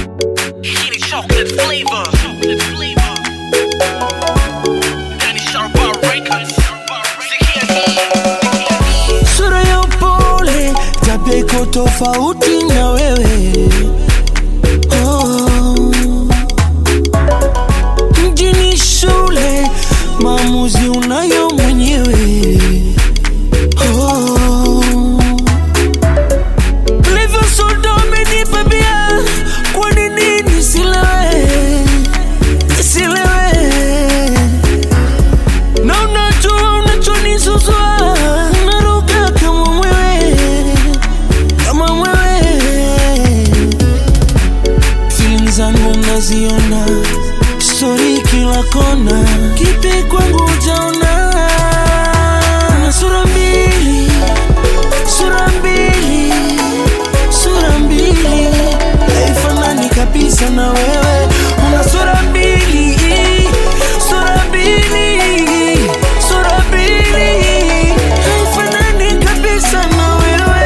Hii ni chocolate flavor. Chocolate flavor. Danny Sharbar Records. Sikia hii. sura ya upole, tabia iko tofauti na wewe oh. Mjini shule, maamuzi unayo mwenyewe oh. Livyo soda umenipa bia, kwa nini nisilewe, nisilewe na unajua unachonisuzua naruka kama mwewe kama mwewe feeling zangu naziona stori kila kona kipi kwangu ujaona na sura mbili sura mbili sura mbili haifanani kabisa na wewe una sura mbili sura mbili sura mbili haifanani kabisa na wewe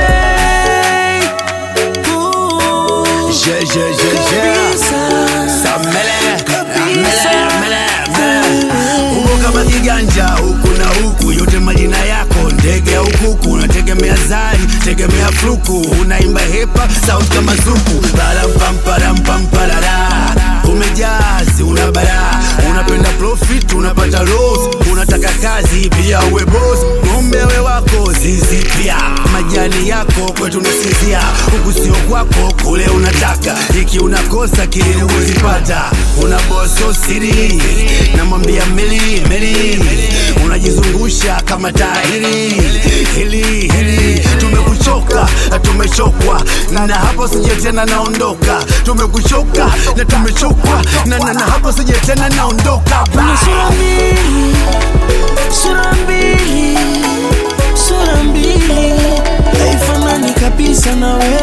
Ooh, Je, je, je, je. kabisa. Samele, Kabisa. mele, mele, mele. Uko kama kiganja huku na huku, yote majina yako ndege au kuku, unategemea zari, tegemea fluku, unaimba hepa sauti kama zuku, parampamparamparara umejazi, una bara, unapenda profit, unapata loss, unataka kazi pia uwe boss, ng'ombe we wako zizi pia, majani yako kwetu nasinzia, huku sio kwako, kule unataka, iki unakosa kile uzipata, una boso siri, namwambia meli meli, unajizungusha kama tahiri hili hili, tumekuchoka na tumechokwa, na hapo sije tena naondoka, tumekuchoka na tumechokwa, na, na, na hapo sije tena naondoka Una sura mbili, sura mbili, sura mbili, haifanani kabisa na wewe.